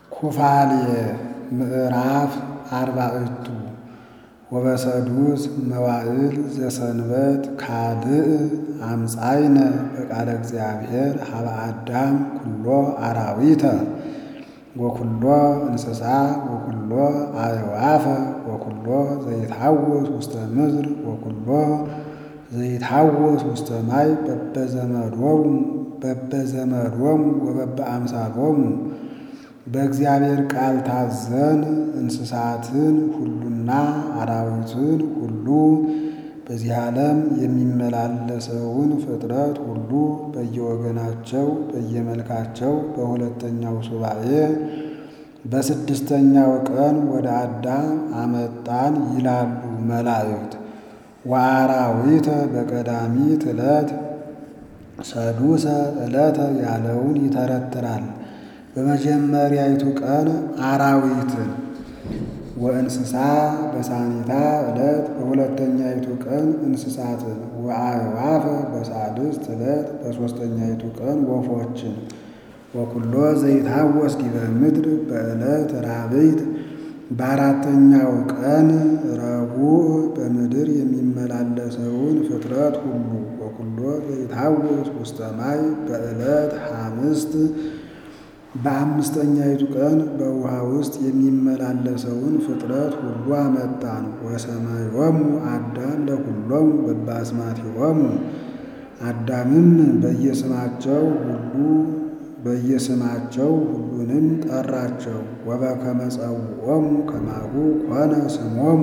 ኩፋሌ ምዕራፍ አርባዕቱ ወበሰዱስ መዋዕል ዘሰንበት ካልእ አምፃይነ በቃለ እግዚአብሔር ሀበ አዳም ኩሎ አራዊተ ወኩሎ እንስሳ ወኩሎ አዕዋፈ ወኩሎ ዘይትሐወስ ውስተ ምድር ወኩሎ ዘይትሐወስ ውስተ ማይ በበዘመዶሙ በበዘመዶሙ ወበበአምሳሎሙ በእግዚአብሔር ቃል ታዘን እንስሳትን ሁሉና አራዊትን ሁሉ በዚህ ዓለም የሚመላለሰውን ፍጥረት ሁሉ በየወገናቸው በየመልካቸው በሁለተኛው ሱባኤ በስድስተኛው ቀን ወደ አዳም አመጣን ይላሉ መላእክት። ወአራዊተ በቀዳሚት ዕለት ሰዱሰ ዕለተ ያለውን ይተረትራል። በመጀመሪያይቱ ቀን አራዊትን ወእንስሳ በሳኒታ ዕለት በሁለተኛይቱ ቀን እንስሳትን ወአዕዋፈ በሳድስት ዕለት በሦስተኛይቱ ቀን ወፎችን ወኩሎ ዘይትሐወስ ዲበ ምድር በዕለት ራብዕት በአራተኛው ቀን ረቡዕ በምድር የሚመላለሰውን ፍጥረት ሁሉ ወኩሎ ዘይትሐወስ ውስተ ማይ በዕለት ሐምስት በአምስተኛይቱ ቀን በውሃ ውስጥ የሚመላለሰውን ፍጥረት ሁሉ አመጣን። ወሰማዮሙ አዳም ለኩሎሙ በበአስማቲሆሙ አዳምም በየስማቸው ሁሉ በየስማቸው ሁሉንም ጠራቸው። ወበከመ ጸውዖሙ ከማሁ ኮነ ስሞሙ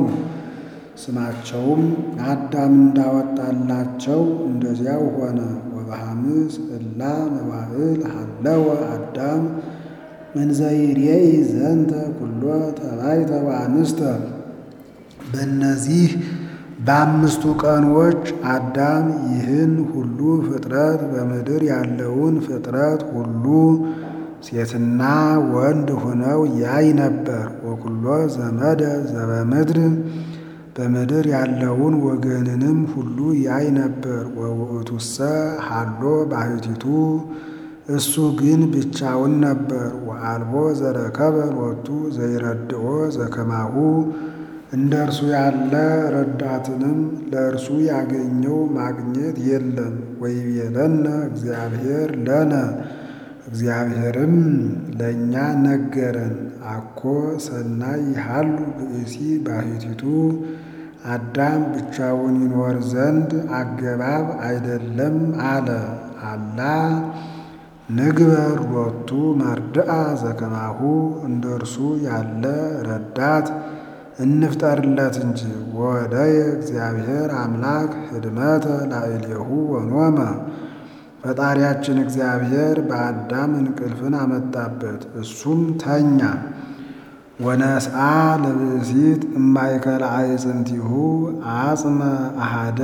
ስማቸውም አዳም እንዳወጣላቸው እንደዚያው ሆነ። ወበሐምስ እላ መዋዕል ሀለወ አዳም እንዘይሬኢ ዘንተ ኩሎ ተባይተ ወአንስተ በእነዚህ በአምስቱ ቀኖች አዳም ይህን ሁሉ ፍጥረት በምድር ያለውን ፍጥረት ሁሉ ሴትና ወንድ ሆነው ያይ ነበር። ወኩሎ ዘመደ ዘበምድር በምድር ያለውን ወገንንም ሁሉ ያይ ነበር። ወውእቱሰ ሀሎ ባሕቲቱ እሱ ግን ብቻውን ነበር። ወአልቦ ዘረከበ ሎቱ ዘይረድኦ ዘከማሁ እንደ እርሱ ያለ ረዳትንም ለእርሱ ያገኘው ማግኘት የለም። ወይቤለነ እግዚአብሔር ለነ እግዚአብሔርም ለእኛ ነገረን። አኮ ሰናይ ይሃሉ ብእሲ ባሕቲቱ አዳም ብቻውን ይኖር ዘንድ አገባብ አይደለም አለ። አላ ንግበር ሎቱ መርድአ ዘከማሁ እንደ እርሱ ያለ ረዳት እንፍጠርለት እንጂ። ወወደየ እግዚአብሔር አምላክ ህድመተ ላዕሌሁ ወኖመ ፈጣሪያችን እግዚአብሔር በአዳም እንቅልፍን አመጣበት፣ እሱም ተኛ። ወነስአ ለብእሲት እማእከለ አዕፅንቲሁ አጽመ አሃደ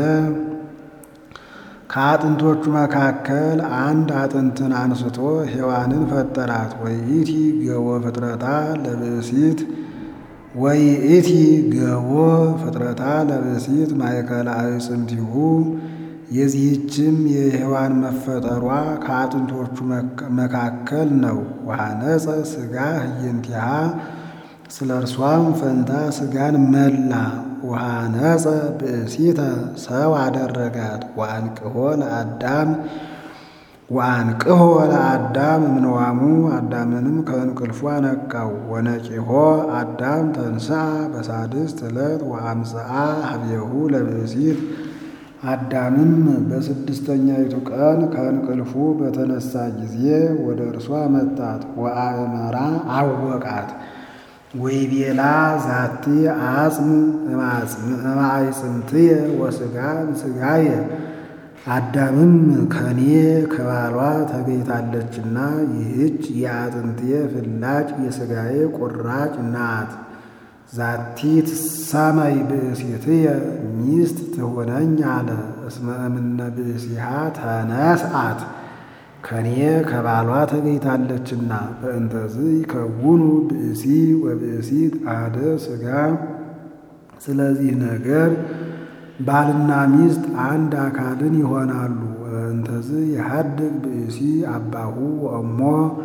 ከአጥንቶቹ መካከል አንድ አጥንትን አንስቶ ሔዋንን ፈጠራት። ወይእቲ ገቦ ፍጥረታ ለብእሲት ወይእቲ ገቦ ፍጥረታ ለብእሲት ማእከለ አዕፅንቲሁ የዚህችም የሔዋን መፈጠሯ ከአጥንቶቹ መካከል ነው። ወሐነጸ ሥጋ ህየንቲሃ ስለ እርሷም ፈንታ ሥጋን መላ። ወሐነጸ ብእሲተ ሰው አደረጋት። ወአንቅሖ ለአዳም ወአንቅሖ ለአዳም እምነዋሙ አዳምንም ከእንቅልፉ አነቃው። ወነቂሖ አዳም ተንሥአ በሳድስት ዕለት ወአምጽአ ኀቤሁ ለብእሲት አዳምም በስድስተኛይቱ ቀን ከእንቅልፉ በተነሳ ጊዜ ወደ እርሷ መጣት። ወአእመራ አወቃት። ወይቤላ ዛቲ አጽም እማዕፅምትየ ወሥጋ እምሥጋየ አዳምም ከኔ ከባሏ ተገኝታለችና ይህች የአጥንትየ ፍላጭ የሥጋዬ ቁራጭ ናት። ዛቲ ትሳመይ ብእሲትየ ሚስት ትሆነኝ አለ። እስመ እምነ ብእሲሃ ተነስአት ከኔ ከባሏ ተገኝታለችና። በእንተዝ ይከውኑ ብእሲ ወብእሲት አሐደ ሥጋ ስለዚህ ነገር ባልና ሚስት አንድ አካልን ይሆናሉ። በእንተዝ የሐድግ ብእሲ አባሁ ወእሞ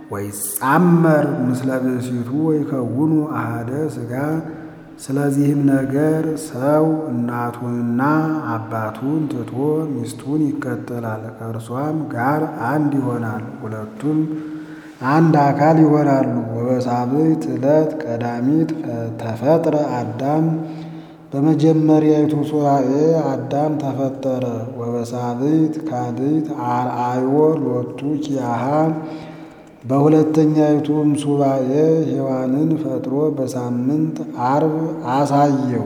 ወይጻመር ምስለ ብእሲቱ ወይከውኑ አሐደ ሥጋ። ስለዚህም ነገር ሰው እናቱንና አባቱን ትቶ ሚስቱን ይከተላል፣ ከእርሷም ጋር አንድ ይሆናል፣ ሁለቱም አንድ አካል ይሆናሉ። ወበሳብዕት ዕለት ቀዳሚት ተፈጥረ አዳም በመጀመሪያይቱ ሱባዔ አዳም ተፈጠረ። ወበሳብዕት ካልእት አርአዮ ሎቱ ኪያሃ በሁለተኛይቱም ሱባዔ ሔዋንን ፈጥሮ በሳምንት ዓርብ አሳየው።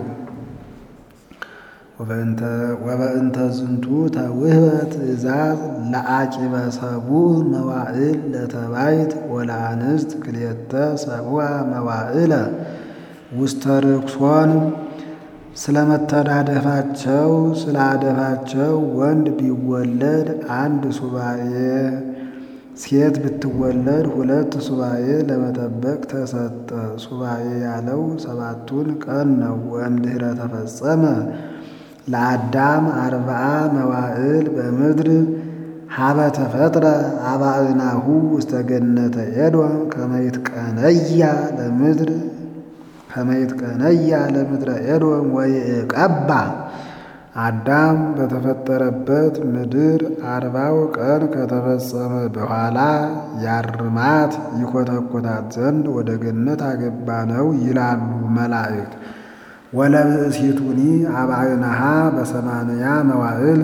ወበእንተ ዝንቱ ተውህበ ትእዛዝ ለአቂበ ሰቡዕ መዋዕል ለተባይት ወለአንስት ክልኤተ ሰቡዓ መዋዕለ ውስተ ርክሶን ስለመተዳደፋቸው ስለ አደፋቸው ወንድ ቢወለድ አንድ ሱባኤ ሴት ብትወለድ ሁለት ሱባኤ ለመጠበቅ ተሰጠ። ሱባኤ ያለው ሰባቱን ቀን ነው። ወእምድኅረ ተፈጸመ ለአዳም አርብዓ መዋዕል በምድር ሀበ ተፈጥረ አባእናሁ ውስተ ገነተ ኤዶም ከመይትቀነያ ለምድር ከመይትቀነያ ለምድረ ኤዶም ወይዕቀባ አዳም በተፈጠረበት ምድር አርባው ቀን ከተፈጸመ በኋላ ያርማት ይኮተኮታት ዘንድ ወደ ገነት አገባ ነው ይላሉ መላእክት። ወለብእሲቱኒ አባእናሃ በሰማንያ መዋዕል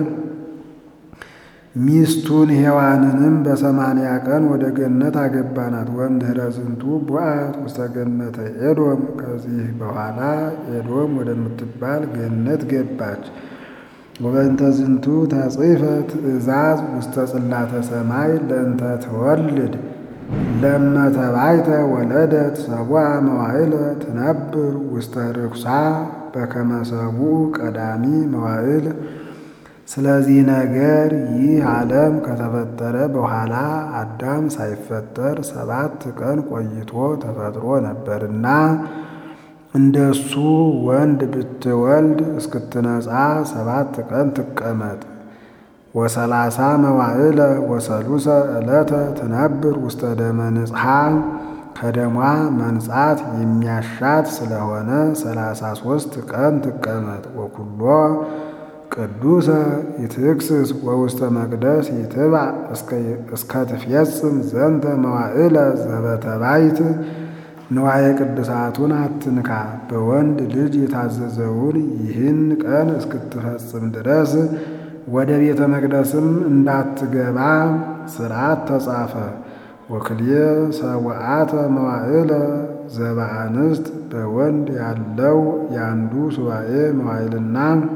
ሚስቱን ሔዋንንም በሰማንያ ቀን ወደ ገነት አገባናት። ወእምድኅረ ዝንቱ ቡአት ውስተ ገነተ ኤዶም ከዚህ በኋላ ኤዶም ወደምትባል ገነት ገባች። ወበእንተ ዝንቱ ተጽሕፈ ትእዛዝ ውስተ ጽላተ ሰማይ ለእንተ ትወልድ ለመተባይተ ወለደት ሰቡዓ መዋዕለ ትነብር ውስተ ርኩሳ በከመ ሰቡዕ ቀዳሚ መዋዕል። ስለዚህ ነገር ይህ ዓለም ከተፈጠረ በኋላ አዳም ሳይፈጠር ሰባት ቀን ቆይቶ ተፈጥሮ ነበርና እንደሱ ወንድ ብትወልድ እስክትነጻ ሰባት ቀን ትቀመጥ። ወሰላሳ መዋዕለ ወሰሉሰ ዕለተ ትነብር ውስተ ደመ ንጽሐ ከደሟ መንጻት የሚያሻት ስለሆነ ሰላሳ ሦስት ቀን ትቀመጥ። ወኩሎ ቅዱሰ ይትክስስ ወውስተ መቅደስ ይትባዕ እስከ ትፍየጽም ዘንተ መዋዕለ ዘበተባይት ንዋየ ቅድሳቱን አትንካ። በወንድ ልጅ የታዘዘውን ይህን ቀን እስክትፈጽም ድረስ ወደ ቤተ መቅደስም እንዳትገባ ሥርዓት ተጻፈ። ወክልየ ሰውዓተ መዋዕለ ዘበአንስት በወንድ ያለው የአንዱ ሱባኤ መዋዕልና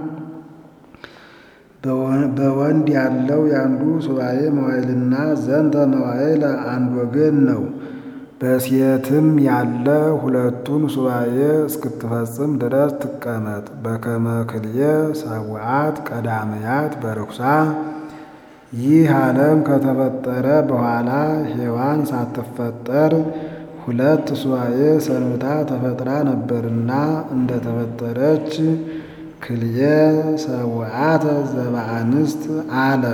በወንድ ያለው የአንዱ ሱባኤ መዋዕልና ዘንተ መዋዕለ አንድ ወገን ነው። በሴትም ያለ ሁለቱን ሱባኤ እስክትፈጽም ድረስ ትቀመጥ። በከመ ክልየ ሰውዓት ቀዳመያት በርኩሳ ይህ ዓለም ከተፈጠረ በኋላ ሔዋን ሳትፈጠር ሁለት ሱባኤ ሰንብታ ተፈጥራ ነበርና እንደተፈጠረች ክልየ ሰውዓተ ዘበአንስት አለ።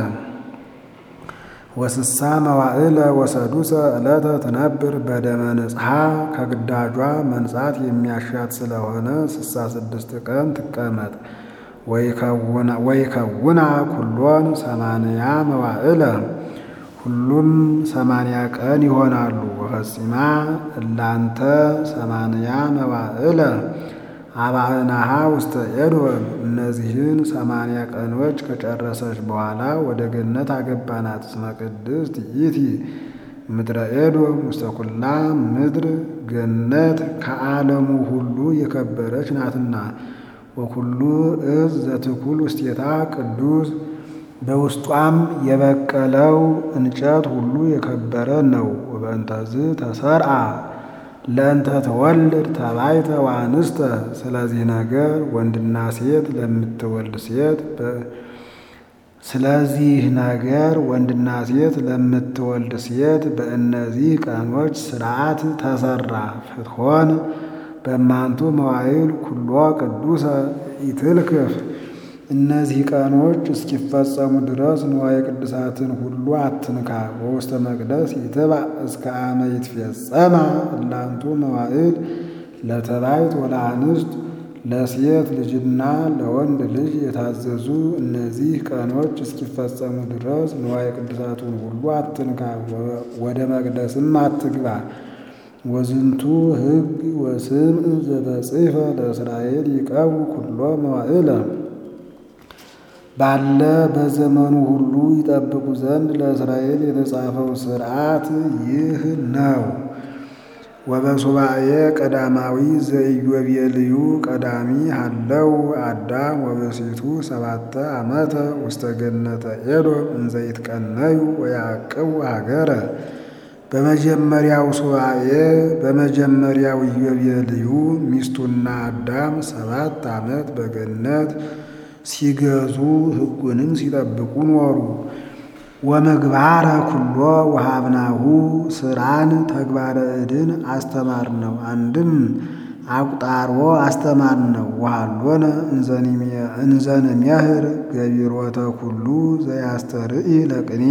ወስሳ መዋዕለ ወሰዱሰ ዕለተ ትነብር በደመ ንጽሐ ከግዳጇ መንጻት የሚያሻት ስለሆነ ስሳ ስድስት ቀን ትቀመጥ። ወይከውና ኩሎን ሰማንያ መዋዕለ ሁሉም ሰማንያ ቀን ይሆናሉ። ወፈጺማ እላንተ ሰማንያ መዋዕለ አባእናሃ ውስተ ኤዶም እነዚህን ሰማንያ ቀኖች ከጨረሰች በኋላ ወደ ገነት አገባናት። እስመ ቅድስት ይእቲ ምድረ ኤዶም ውስተ ኩላ ምድር ገነት ከዓለሙ ሁሉ የከበረች ናትና። ወኩሉ እዝ ዘትኩል ውስቴታ ቅዱስ በውስጧም የበቀለው እንጨት ሁሉ የከበረ ነው። ወበእንተዝ ተሰርአ ለእንተ ተወልድ ተባይተ ወአንስተ ስለዚህ ነገር ወንድና ሴት ለምትወልድ ሴት ስለዚህ ነገር ወንድና ሴት ለምትወልድ ሴት በእነዚህ ቀኖች ሥርዓት ተሰራ። ፍትሖን በማንቱ መዋዕል ኩሎ ቅዱሰ ኢትልክፍ እነዚህ ቀኖች እስኪፈጸሙ ድረስ ንዋየ ቅድሳትን ሁሉ አትንካ። በውስተ መቅደስ ይትባዕ እስከ አመ ይትፌጸማ እላንቱ መዋዕል ለተባይት ወለአንስት ለሴት ልጅና ለወንድ ልጅ የታዘዙ እነዚህ ቀኖች እስኪፈጸሙ ድረስ ንዋየ ቅድሳቱን ሁሉ አትንካ፣ ወደ መቅደስም አትግባ። ወዝንቱ ሕግ ወስምዕ ዘተጽሕፈ ለእስራኤል ይቀቡ ኩሎ መዋዕለ ባለ በዘመኑ ሁሉ ይጠብቁ ዘንድ ለእስራኤል የተጻፈው ሥርዓት ይህ ነው። ወበሱባኤ ቀዳማዊ ዘኢዮቤልዩ ቀዳሚ ሀለው አዳም ወበሴቱ ሰባተ ዓመተ ውስተ ገነተ ኤዶም እንዘ ይትቀነዩ ወያዕቅቡ ሀገረ በመጀመሪያው ሱባኤ በመጀመሪያው ኢዮቤልዩ ሚስቱና አዳም ሰባት ዓመት በገነት ሲገዙ ሕጉንም ሲጠብቁ ኖሩ። ወምግባረ ኩሎ ወሃብናሁ ስራን ተግባረ እድን አስተማር ነው። አንድም አቁጣሮ አስተማር ነው። ወሃሎነ እንዘንሜህር ገቢሮተ ኩሉ ዘያስተርኢ ለቅኔ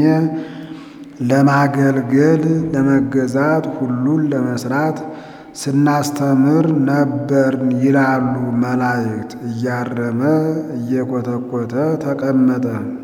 ለማገልገል ለመገዛት ሁሉን ለመስራት ስናስተምር ነበርን ይላሉ መላእክት። እያረመ እየኮተኮተ ተቀመጠ።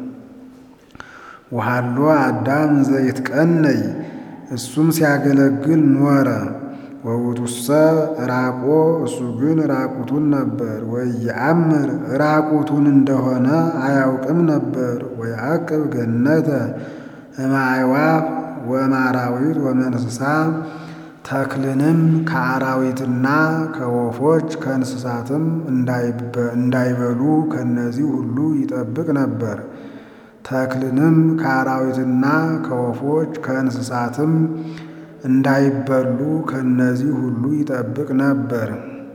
ወሃሎ አዳም ዘይትቀነይ እሱም ሲያገለግል ኖረ። ወውቱሰ ራቆ እሱ ግን ራቁቱን ነበር። ወየአምር ራቁቱን እንደሆነ አያውቅም ነበር። ወየአቅብ ገነተ እምአዕዋፍ ወእምአራዊት ወእንስሳ ተክልንም ከአራዊትና ከወፎች ከእንስሳትም እንዳይበሉ ከእነዚህ ሁሉ ይጠብቅ ነበር። ተክልንም ከአራዊትና ከወፎች ከእንስሳትም እንዳይበሉ ከእነዚህ ሁሉ ይጠብቅ ነበር።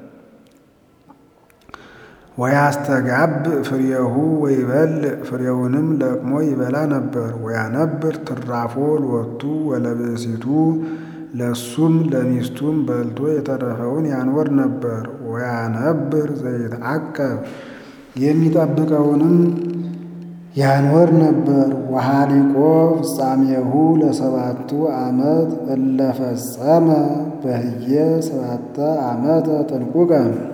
ወያስተጋብ ፍሬሁ ወይበልዕ ፍሬውንም ለቅሞ ይበላ ነበር። ወያነብር ትራፎ ሎቱ ወለብእሲቱ ለሱም ለሚስቱም በልቶ የተረፈውን ያኖር ነበር። ወያነብር ዘይትዐቀብ የሚጠብቀውንም ያኖር ነበር። ወሃሊቆ ፍጻሜሁ ለሰባቱ ዓመት እለፈጸመ በህየ ሰባተ ዓመተ ጥንቁቀ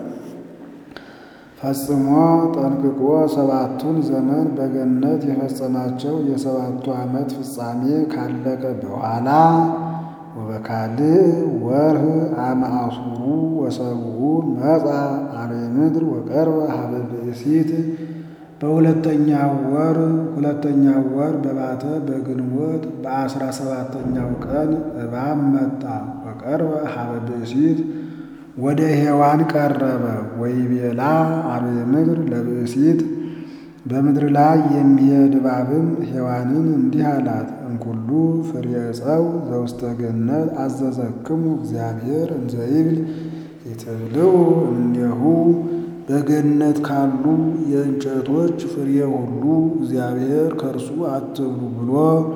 ፈጽሞ ጠንቅቆ ሰባቱን ዘመን በገነት የፈጸማቸው የሰባቱ ዓመት ፍጻሜ ካለቀ በኋላ ወበካልእ ወርህ አመ አሱሩ ወሰብኡ መጻ አርዌ ምድር ወቀርበ ሀበ ብእሲት በሁለተኛው ወር ሁለተኛው ወር በባተ በግንቦት በአስራ ሰባተኛው ቀን እባብ መጣ። ወቀርበ ሀበ ብእሲት ወደ ሔዋን ቀረበ። ወይቤላ አርዌ ምድር ለብእሲት በምድር ላይ የሚሄድ እባብም ሔዋንን እንዲህ አላት፣ እንኩሉ ፍሬ ዕፀው ዘውስተ ገነት አዘዘክሙ እግዚአብሔር እንዘ ይብል ይትብልዑ እምኔሁ በገነት ካሉ የእንጨቶች ፍሬ ሁሉ እግዚአብሔር ከእርሱ አትብሉ ብሎ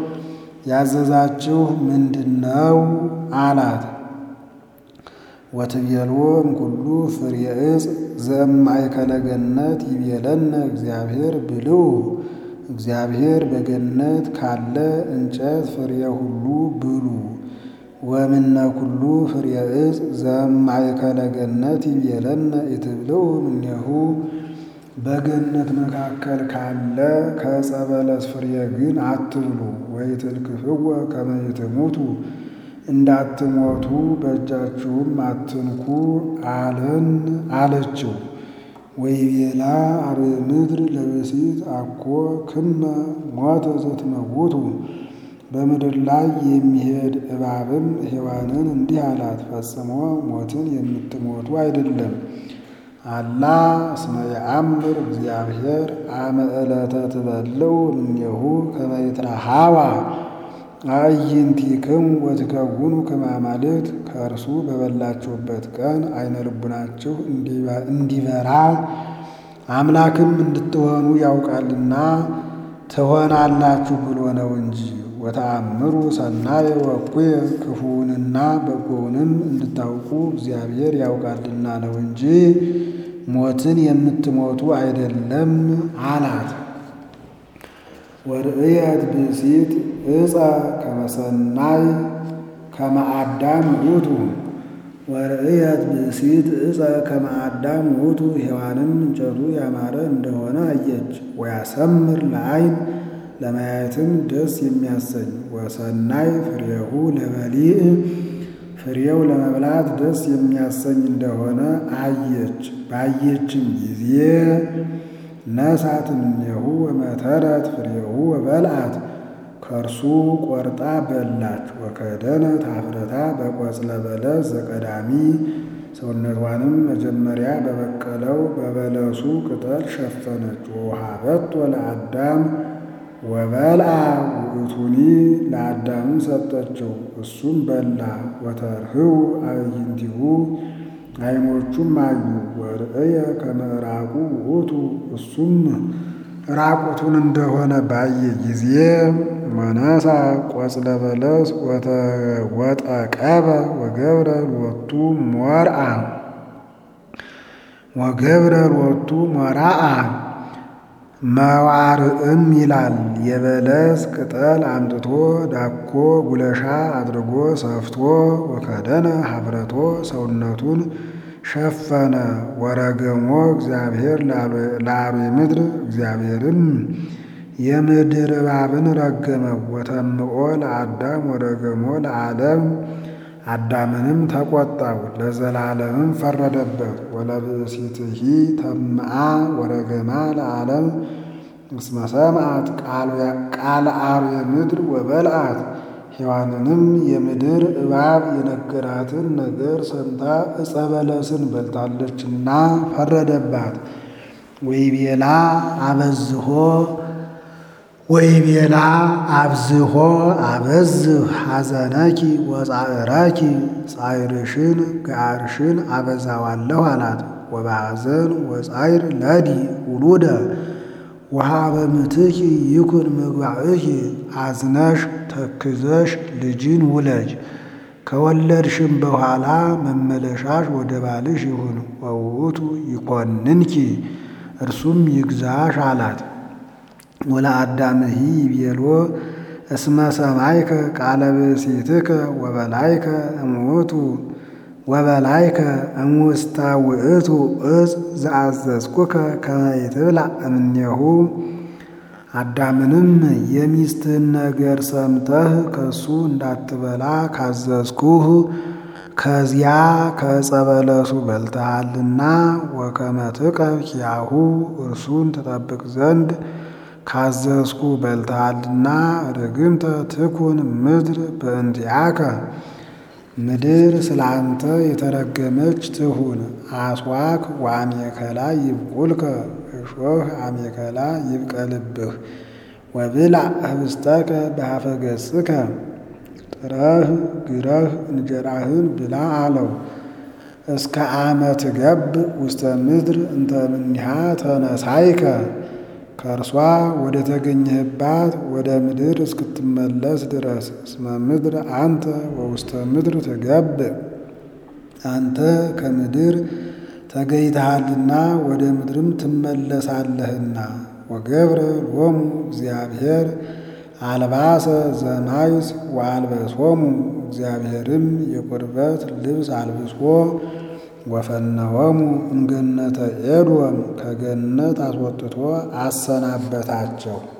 ያዘዛችሁ ምንድነው? አላት። ወትቤልዎ እምኩሉ ፍሬ ዕፅ ዘእማእከለ ገነት ይቤለነ እግዚአብሔር ብልዑ እግዚአብሔር በገነት ካለ እንጨት ፍሬ ሁሉ ብሉ። ወምነ ኩሉ ፍሬ ዕፅ ዘእማእከለ ገነት ይቤለነ ኢትብልዑ እምኔሁ በገነት መካከል ካለ ከዕፀ በለስ ፍሬ ግን አትብሉ። ወኢትልክፍዎ ከመ ይትሙቱ እንዳትሞቱ በእጃችሁም አትንኩ አለን አለችው። ወይቤላ አርዌ ምድር ለብእሲት አኮ ክመ ሞተ ዘትመውቱ በምድር ላይ የሚሄድ እባብም ሔዋንን እንዲህ አላት፣ ፈጽሞ ሞትን የምትሞቱ አይደለም። አላ እስመ የአምር እግዚአብሔር አመ ዕለተ ትበልዑ እምኔሁ ከመ ይትረኃዋ አዕይንቲክሙ ወትከውኑ ከመ አማልክት ከእርሱ በበላችሁበት ቀን አይነ ልቡናችሁ እንዲበራ አምላክም እንድትሆኑ ያውቃልና ትሆናላችሁ ብሎ ነው እንጂ። ወተአምሩ ሰናየ ወእኩየ ክፉውንና በጎውንም እንድታውቁ እግዚአብሔር ያውቃልና ነው እንጂ ሞትን የምትሞቱ አይደለም አላት። ወርእየት ብእሲት ዕፀ ከመሰናይ ከመአዳም ውእቱ ወርእየት ብእሲት ዕፀ ከመአዳም ውእቱ ሔዋንም እንጨቱ ያማረ እንደሆነ አየች። ወያሰምር ለዓይን ለማየትም ደስ የሚያሰኝ ወሰናይ ፍሬሁ ለበሊዕ ፍሬው ለመብላት ደስ የሚያሰኝ እንደሆነ አየች። ባየችም ጊዜ ነሳት እምኔሁ ወመተረት ፍሬሁ ወበልዓት ከእርሱ ቆርጣ በላች። ወከደነት ኀፍረታ በቆጽለ በለስ ዘቀዳሚ ሰውነቷንም መጀመሪያ በበቀለው በበለሱ ቅጠል ሸፈነች። ወውሃበቶ ለአዳም ወበልዓ ውእቱኒ ለአዳም ሰጠችው፣ እሱም በላ። ወተርህው አዕይንቲሁ ዓይኖቹም አዩ። ወርእየ ከመ ዕራቁ ውእቱ እሱም ራቁቱን እንደሆነ ባየ ጊዜ ወነሳ ቆጽለ በለስ ወጠቀበ ወገብረ ሎቱ ሞርአ ወገብረ ሎቱ ሞራአ መዋርዕም ይላል። የበለስ ቅጠል አምጥቶ ዳኮ ጉለሻ አድርጎ ሰፍቶ ወከደነ ኀፍረቶ ሰውነቱን ሸፈነ። ወረገሞ እግዚአብሔር ለአርዌ ምድር እግዚአብሔርም የምድር እባብን ረገመው። ወተምኦ ለአዳም ወረገሞ ለዓለም አዳምንም ተቆጣው ለዘላለምም ፈረደበት። ወለብእሲትሂ ተምአ ወረገማ ለዓለም እስመ ሰምዐት ቃለ አርዌ ምድር ወበልዐት ሔዋንንም የምድር እባብ የነገራትን ነገር ሰምታ ዕፀ በለስን በልታለችና ፈረደባት። ወይቤላ አበዝሆ ወይቤላ አብዝሆ አበዝህ ሐዘነኪ ወጻዕረኪ ጻዕርሽን ጋርሽን አበዛዋለሁ አላት። ወበሐዘን ወጻዕር ለዲ ውሉደ ወሀበ ምትኪ ይኩን ምግባእኪ አዝነሽ ተክዘሽ ልጅን ውለጅ ከወለድሽም በኋላ መመለሻሽ ወደ ባልሽ ይሁን። ወውእቱ ይኮንንኪ እርሱም ይግዛሽ አላት። ወለአዳምሂ ይቤሎ እስመ ሰማይከ ቃለ ብእሲትከ ወበላይከ እሙእቱ ወበላይከ እሙስተ ውእቱ ዕፅ ዘአዘዝኩከ ከመ ይትብላዕ እምኔሁ። አዳምንም የሚስትህን ነገር ሰምተህ ከእሱ እንዳትበላ ካዘዝኩህ ከዚያ ከዕፀ በለሱ በልተሃልና ወከመ ትቀብ ኪያሁ እርሱን ትጠብቅ ዘንድ ካዘዝኩ በልተሃልና ርግምተ ትኩን ምድር በእንቲአከ ምድር ስለ አንተ የተረገመች ትሁን። አስዋክ ወአሜከላ ይብቁልከ እሾህ አሜከላ ይብቀልብህ። ወብልዕ ህብስተከ በሀፈ ገጽከ ጥረህ ግረህ እንጀራህን ብላ አለው። እስከ አመ ትገብ ውስተ ምድር እንተ እምኔሃ ተነሳይከ ከእርሷ ወደ ተገኘህባት ወደ ምድር እስክትመለስ ድረስ። እስመ ምድር አንተ ወውስተ ምድር ትገብእ አንተ ከምድር ተገኝተሃልና ወደ ምድርም ትመለሳለህና። ወገብረ ሎሙ እግዚአብሔር አልባሰ ዘማይስ ወአልበሶሙ እግዚአብሔርም የቁርበት ልብስ አልብሶ ወፈነወሙ እምገነተ ኤዶም ከገነት አስወጥቶ አሰናበታቸው።